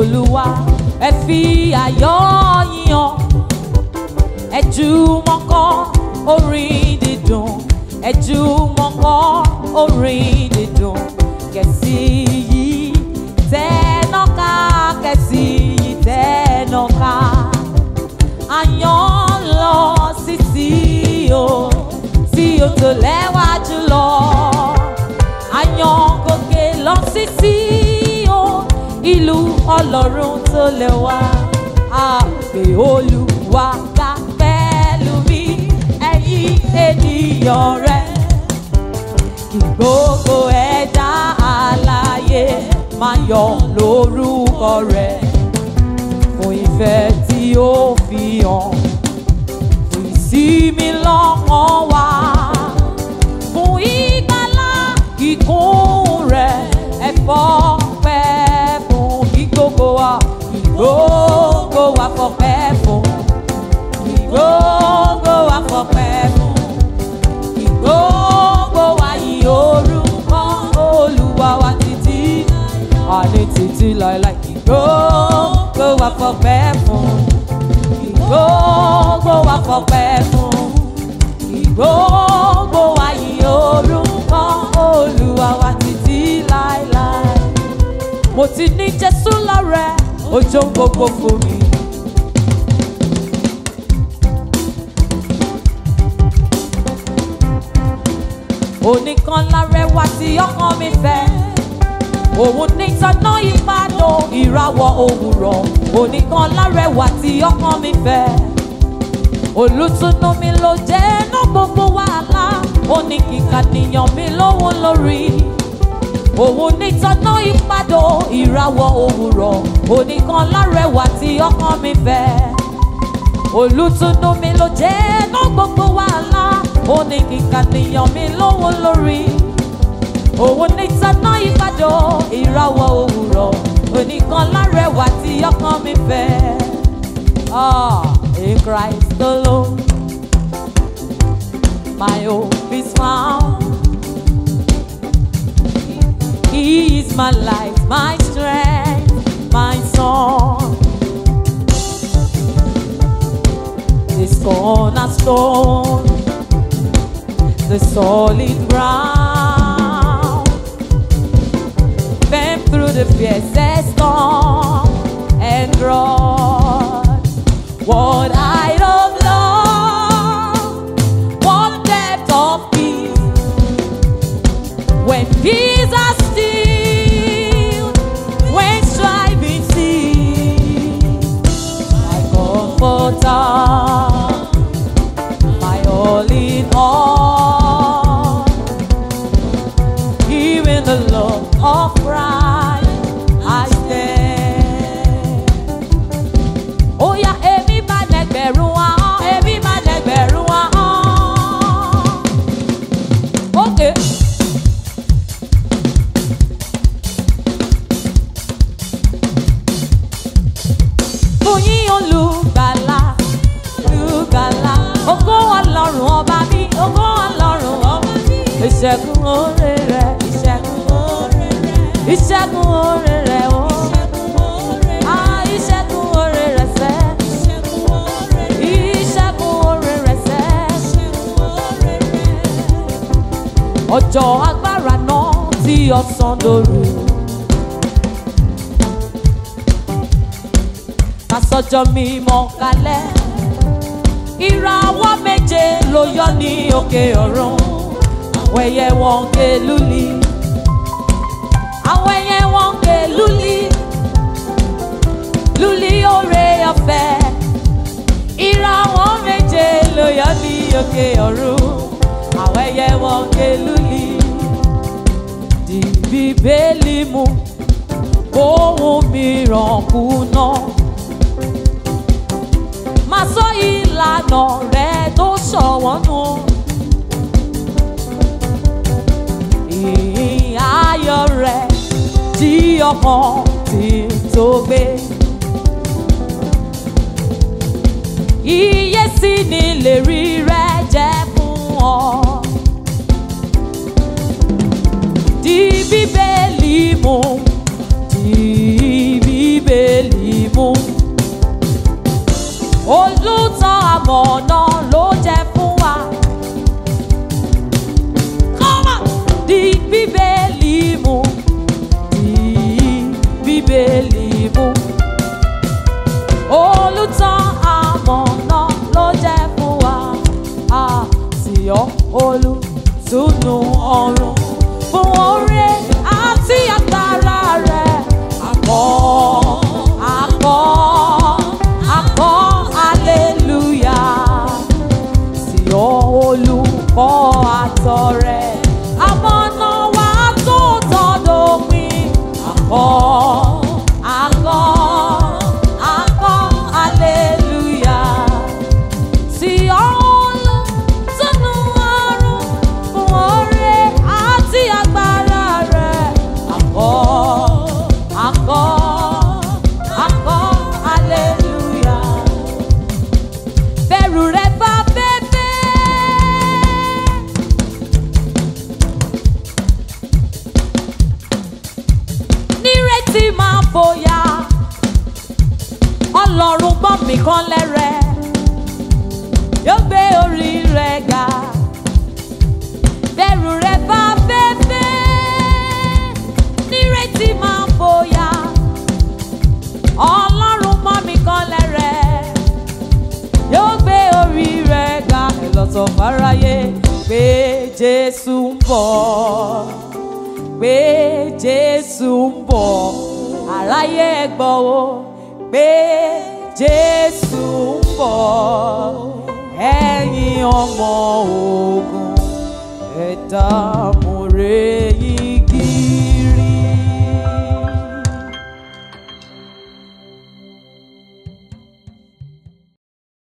olúwa ẹ fi ayọ̀ yíyan ẹ jùmọ̀ kọ orin dídùn ẹ jùmọ̀ kọ orin dídùn kẹ̀sì yìí tẹ́nọ́ká kẹ̀sì yìí tẹ́nọ́ká àyàn lọ sí tí o tí o tó lẹ́wà jùlọ àyàn gòkè lọ sí tí o ìlú ọlọ́run tó lẹ́wà àpè olúwa ká pẹ̀lú mi ẹ̀yin ènìyàn rẹ̀ kí gbogbo ẹ̀dá alààyè máa yọ̀ lórúkọ rẹ̀ fún ìfẹ́ tí ó fi hàn fún ìsinmi lọ́kàn wa fún ìgbàlá kíkún rẹ̀ ẹ̀fọ́ pẹ́ fún kí gbogbo wa kí gbogbo wa fọpẹ́ fún kí gbogbo wa fọpẹ́ fún kí gbogbo wa yí orúkọ olúwa wa títí àní títí láéláé kí gbogbo wa fọpẹ́ fún kí gbogbo wa fọpẹ́ fún kí gbogbo wa yí orúkọ olúwa wa títí láéláé mo ti ní jésù lọ́rẹ́ ojú gbogbo fún mi. oníkan lárẹwà tí ọkàn mi fẹ́ òun ní tọ́nà ìpàdó ìràwọ̀ òwúrọ̀ oníkan lárẹwà tí ọkàn mi fẹ́ olùtùnú mi ló jẹ́ ná gbogbo wàhálà oníkìkà nìyàn mi lówó lórí òun ní tọ́nà ìpàdó ìràwọ̀ òwúrọ̀ oníkan lárẹwà tí ọkàn mi fẹ́ olùtùnú mi ló jẹ́ ná gbogbo wàhálà oníkìkà nìyàn mi lówó lórí òun ní tọ́nà ìpàdó ìràwọ̀ òwúrọ̀ oníkan lárẹwà tí ọkàn mi fẹ́. Ah, in Christ alone, my hope is found. He is my life, my strength, my song. This cornerstone, the solid ground. Bend through the fiercest storm and drought. What height of love, what depth of peace. When peace are still, when striving cease, my comforter, my all in all. Here in the love of Christ, I stand. Ó yá èmi máa lẹ́gbẹ̀rún ahọ́n, èmi máa lẹ́gbẹ̀rún ahọ́n. Okay. Fún yín olùgbàlà, olùgbàlà, ògo Ọlọ́run ọba mi, ògo Ọlọ́run ọba mi. Ìṣẹ́gun oore rẹ̀, ìṣẹ́gun oore rẹ̀, ìṣẹ́gun oore rẹ̀ o. Ah, ìṣẹ́gun oore rẹ̀ sẹ́. Ìṣẹ́gun oore rẹ̀ sẹ́. Ọjọ́ agbára náà tí ọ̀sán dòru. Kásọjọ́ mímọ́ kalẹ̀. Ìràwọ̀ méje ló yọ ní òkè ọ̀run. Àwọn ẹyẹ wọn ń ké lúli. Àwọn ẹyẹ wọn ń ké lúli. Lúli oore ọ̀fẹ́. Ìràwọ̀ méje ló yọ ní òkè ọ̀run. Àwọn ẹyẹ wọn ń ké lúli. Di bíbélì mú ohun mìíràn kùnà máa sọ ìlànà rẹ tó ṣọ̀wọ́n nù. Ìhìn ayọ̀ rẹ tí ọkàn ti tó gbé. Iye sí ni lè rí rẹ jẹ́ fún ọ. Di bíbélì mú, di bíbélì máa fòyà ọlọ́run gbọ́n mi kan lẹ́rẹ̀ yóò gbé orí rẹ̀ ga bẹ̀rù rẹ̀ bá fẹ́fẹ́ nírètí máa fòyà ọlọ́run gbọ́n mi kan lẹ́rẹ̀ yóò gbé orí rẹ̀ ga ẹ lọ sọ fáráyé pé jésù ń bọ̀ pé jésù ń bọ̀ àráyé ẹ gbọ́ o pé jésù ń bọ̀ ẹ̀yin ọmọ ogun ẹ̀dá.